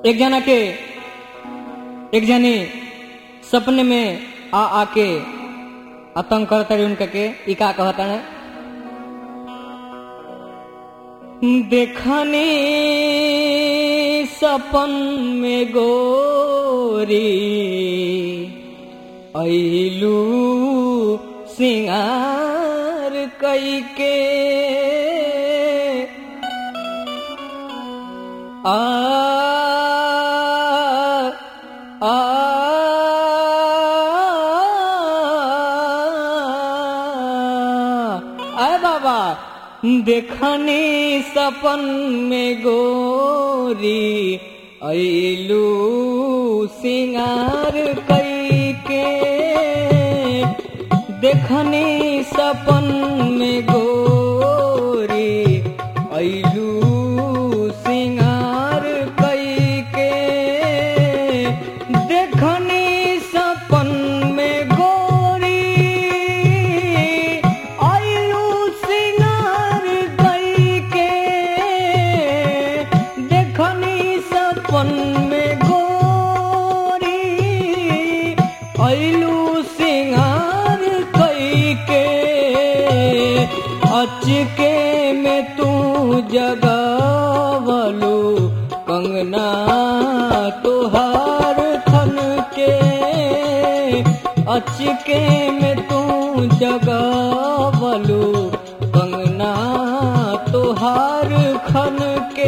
एक जना के एक जनी सपने में आ आके आतंक करता रही उनका के ई का कहता है देखने सपन में गोरी ऐलू सिंगार कई के आ आ आए बाबा देखने सपन में गोरी ऐलू सिंगार कई के देखने सपन में गोरी ऐलू सिंगार कई के देखने सपन में गोरी ऐलू सिंगार कई के देखनी सपन में गोरी ऐलू सिंगार कई के अचके में तू जगावलू कंगना तुहार थन के अचके में तू जगावलू कंगना तुहार खन के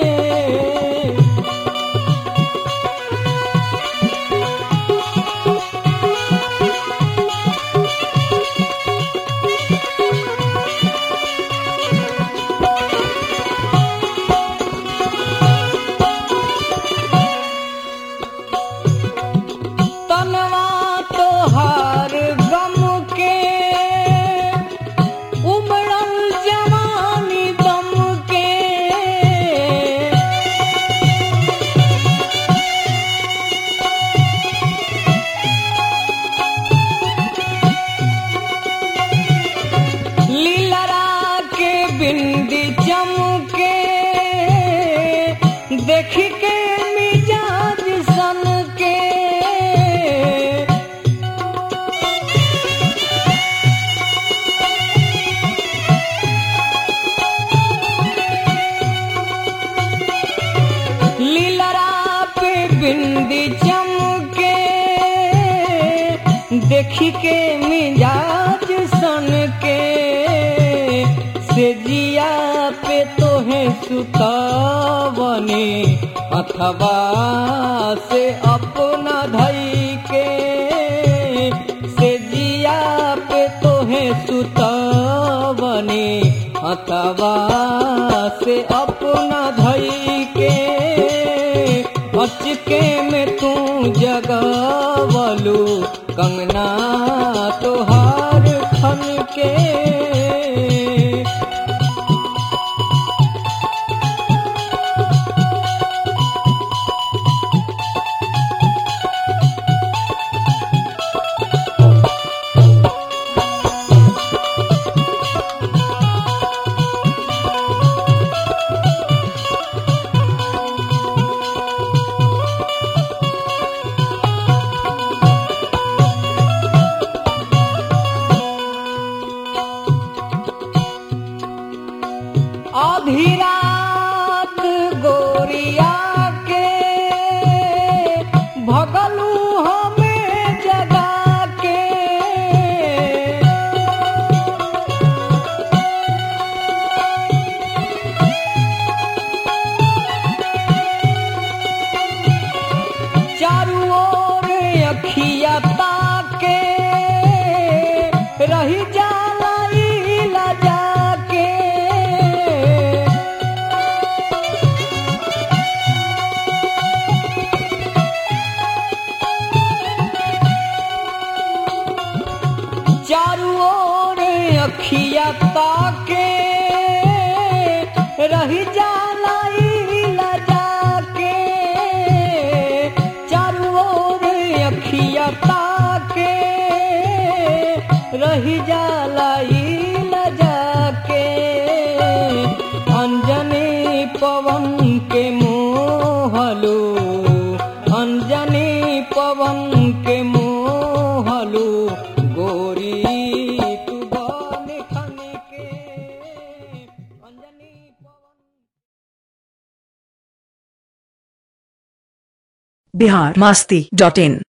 तनवा तोहार गम के उमड़ल जवानी दम के लीलरा के बिंदी चमके देख के मिजाज सन के लीलरा पे बिंदी चमके देखी के मिजाज सन के से जिया पे तोहे सुतावनी अथवा से अपना धई के से जिया पे तोहे सुतावनी अथवा से अपना धई के अचके में तू जगावलू कंगना तोहार खन के बिहार मस्ती डॉट इन